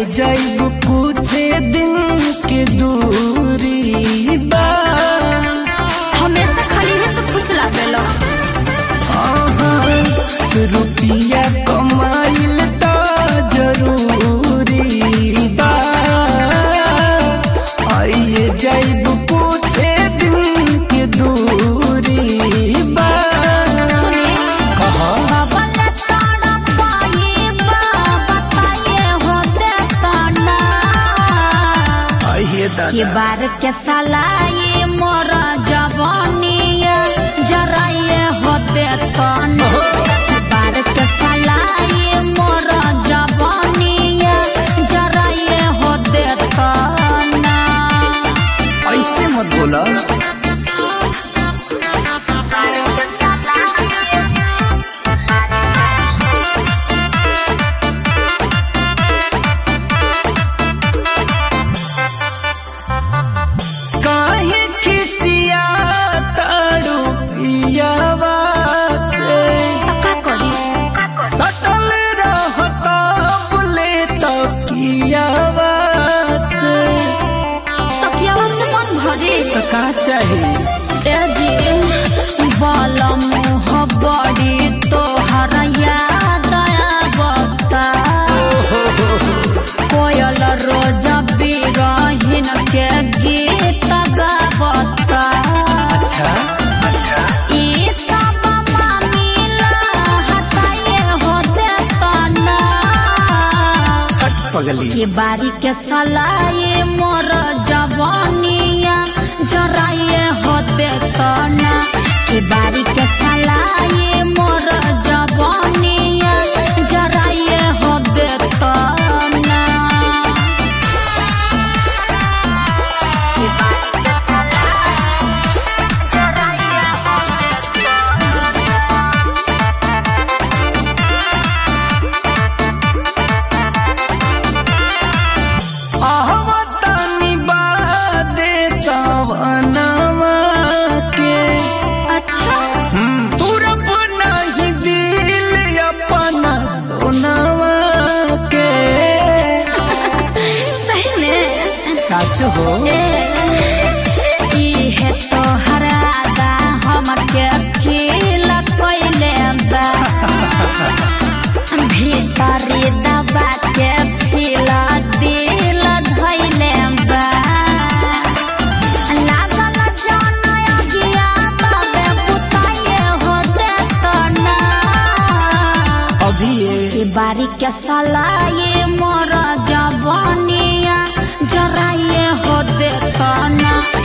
जाइब कुछ दिन के दूरी बा हमेशा खाली है सब खुश लागेला आहा, रुपिया कमाइल त जरूरी बा आइए जाइब कुछ दिन के दूरी बा सुने कहा बाबा ने ताड़ा पाए बाबा ताए हो देता ना आइए के दादा बार के सलाए मोर जवानिया जरा ये हो देता ना के बार के सलाए मोर जवानिया जरा ये हो देता ना ऐसे मत बोला काहे खिसिया तारू पियावा से का करी सटल रहता बोले तो कियावा से तकियावा से मन भरे तो का चाहिए तेजी बालम हो बड़ी तोहर याद आवता कोयल रोज बिरहिन के गीत गावता अच्छा ई सब मामिला हटाए हो देता ना हट पगली के बारी के सलाए मोर जवानिया जराए होते तना के बारी के सलाए मोर जवानिया जराए होते तना आहवतानी बादे सवनवा के अच्छा तुरप नहीं दिल अपना सोनवा के सही में सच हो ई है तो हरादा हमके अकेल कइले बा भीतरी दबा के फिला दिल धइले बा लागल जन अगिया तबे बुताए हो देतना अभी ये के बारी के सलाए मोर जवानिया जराए हो देतना